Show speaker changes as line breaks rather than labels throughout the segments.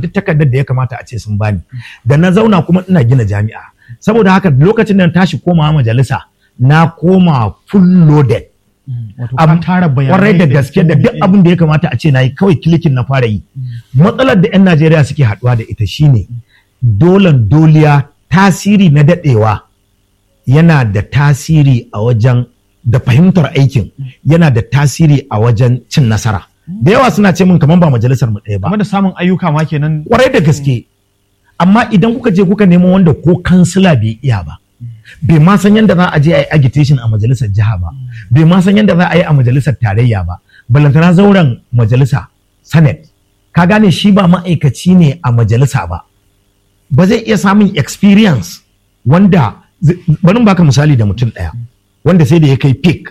duk takardar da ya kamata a ce sun bani da na zauna kuma ina gina jami'a saboda haka lokacin da na tashi komawa majalisa na koma full loaded
wato ka
Am-
tara bayanai
kwarai da gaske da duk abin da ya kamata a ce na yi kawai kilikin na fara yi matsalar da 'yan najeriya suke haɗuwa da ita shine dolan doliya tasiri na daɗewa yana da tasiri a wajen da fahimtar aikin yana da tasiri a wajen cin nasara da yawa suna ce min kamar ba majalisar mu ɗaya ba
game da samun ayyuka ma kenan
kwarai da gaske amma idan kuka je kuka nemo wanda ko kansila bai iya ba bai ma san yadda za a je a yi agitation a majalisar jiha ba bai ma san yadda za a yi a majalisar tarayya ba balantana zauren majalisa senate ka gane shi ba ma'aikaci ne a majalisa ba ba zai iya samun experience wanda zai- bari in baka misali da mutum ɗaya wanda sai da ya kai peak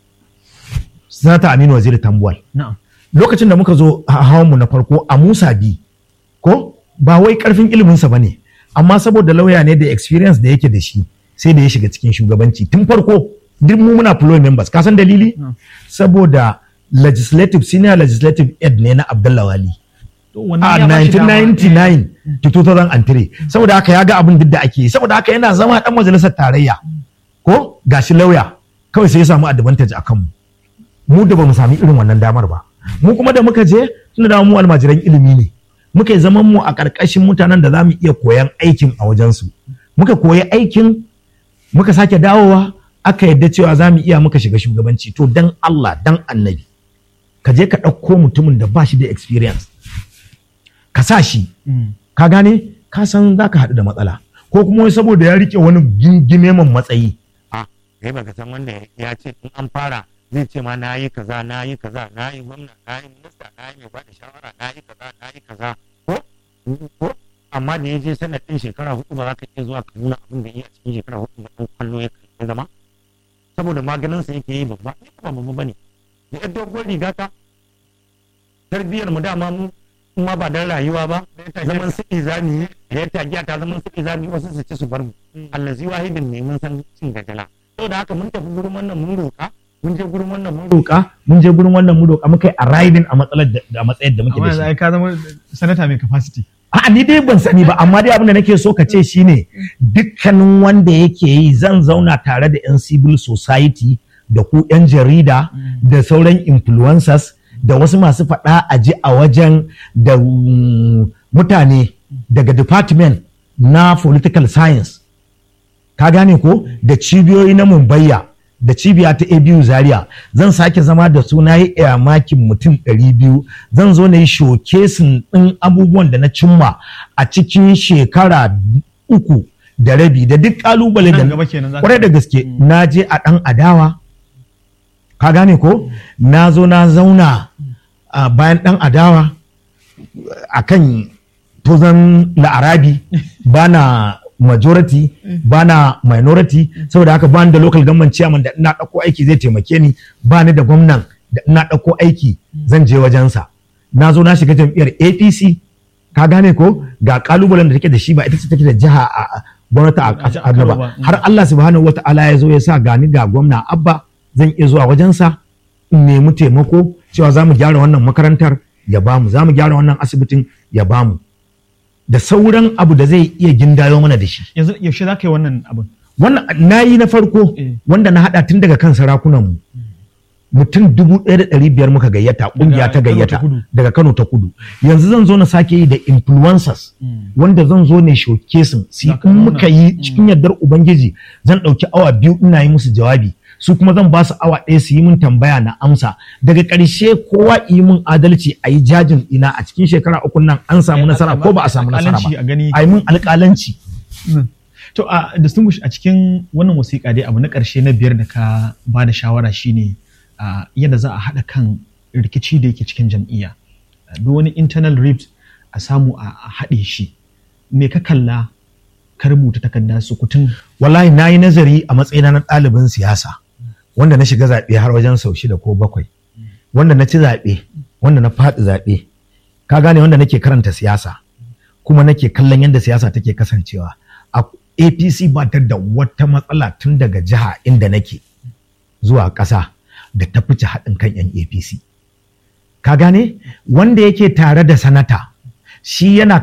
sanata aminu waziri tambuwal
na'am
lokacin da muka zo hawan mu na farko a Musa bi ko ba wai karfin iliminsa ba ne amma saboda lauya ne da experience da yake da shi sai da ya shiga cikin shugabanci tun farko duk mu muna flow members ka san dalili saboda legislative senior legislative aid ne na Abdullahi Wali
To,
a
wannan ya ba shi dama.
1999 to 2003 saboda haka ya ga abin duk da ake yi saboda haka yana zama dan majalisar tarayya ko gashi lauya kawai sai ya samu advantage a kanmu mu da ba mu sami irin wannan damar ba mu kuma da muka je tunda da mu almajiran ilimi ne muka yi zaman mu a ƙarƙashin mutanen da za mu iya koyan aikin a wajensu muka koyi aikin muka sake dawowa aka yadda cewa za mu iya muka shiga shugabanci to dan Allah dan annabi ka je ka ɗauko mutumin da ba shi da experience ka sa shi
Mm.
ka gane ka san za ka haɗu da matsala ko kuma wai saboda ya rike wani gingime man matsayi
a kai baka san wanda ya ce in an fara zai ce ma na yi kaza na yi kaza na yi gwamna na yi minista na yi mai bada shawara na yi kaza na yi kaza ko ko amma da ya je sanadin shekara hudu ba za ka iya zuwa ka nuna abin da iya cikin shekara hudu ba ɗan kwallo ya kai zama saboda maganinsa yake yi babba ni ba babba bane da yar doguwar riga ta tarbiyyar mu dama mu kuma ba dan rayuwa ba zaman suɗi za mu yi da ya tagiya ta zaman suɗi za mu yi wasu su ci su bar mu allazi wahidin ne mun san cin gajala saboda haka mun tafi gurin wannan mun roƙa mun je gurin wannan mun roƙa
roƙa mun je gurin wannan mu roƙa muka yi arriving a matsalar da a matsayar da muke
amma
da
yanzu
shi
ai ka zama sanata mai capacity
A'a ni dai ban sani ba amma dai abin da nake so ka ce shine dukkanin wanda yake yi zan zauna tare da 'yan civil society da ku 'yan jarida da sauran influencers da wasu masu faɗa a ji a wajen da mm, mutane daga department na political science ka gane ko da cibiyoyi na mumbayya da cibiya ta abu zaria zan sake zama da su na yi makin mutum 200 zan zo na yi shokesin ɗin abubuwan da na cimma a cikin shekara uku da rabi da duk kalubale da
Nan gaba kenan za ka-
kwarai da gaske na je a ɗan adawa ka gane ko na zo na zauna a bayan ɗan adawa a kan tozan la'arabi ba na majority ba na minority saboda haka ba ni da local government chairman da ina ɗauko aiki zai taimake ni ba ni da gwamnan da ina ɗauko aiki zan je wajensa na zo na shiga jam'iyyar apc ka gane ko ga kalubalen da take da shi ba ita ce take da jiha a a- gwamnati a
A- a
ƙasar
Kano
ba
ba.
har Allah subhanahu wata'ala ya zo ya sa gani ga gwamna abba zan iya zuwa wajensa in nemi taimako cewa za mu gyara wannan makarantar ya bamu za mu gyara wannan asibitin ya bamu da sauran abu da zai iya gindayo mana da shi
yanzu yaushe za ka yi wannan abin
wannan na yi na farko
Eh.
wanda na hada tun daga kan sarakunanmu mutum dubu ɗaya da ɗari biyar muka gayyata ƙungiya ta
Kano ta
gayyata
Kudu.
daga Kano ta kudu yanzu zan zo na sake yi da influencers wanda zan zo ne showcasing su
Za ka
in
nuna.
muka yi cikin yardar ubangiji zan ɗauki awa biyu ina yi musu jawabi su kuma zan ba su awa ɗaya su yi min tambaya na amsa daga ƙarshe kowa yi min adalci a yi jajin ina a cikin shekara uku nan an samu nasara ko ba a samu nasara
Alƙalanci a gani.
ba a yi min alƙalanci
To a distinguish a cikin wannan wasiƙa dai abu na ƙarshe na biyar da ka ba da shawara shine a yadda za a haɗa kan rikici da yake cikin jam'iyya. Duk wani internal rift a samu a a haɗe shi. Me ka kalla ka rubuta takarda sukutun
wallahi na yi nazari a matsayina na ɗalibin siyasa wanda na shiga zaɓe har wajen sau shida ko bakwai wanda na ci zaɓe wanda na faɗi zaɓe ka gane wanda nake karanta siyasa kuma nake kallon yadda siyasa take kasancewa a apc ba ta da wata matsala tun daga jiha inda nake zuwa ƙasa da ta fice haɗin kan 'yan apc ka gane wanda yake tare da sanata shi yana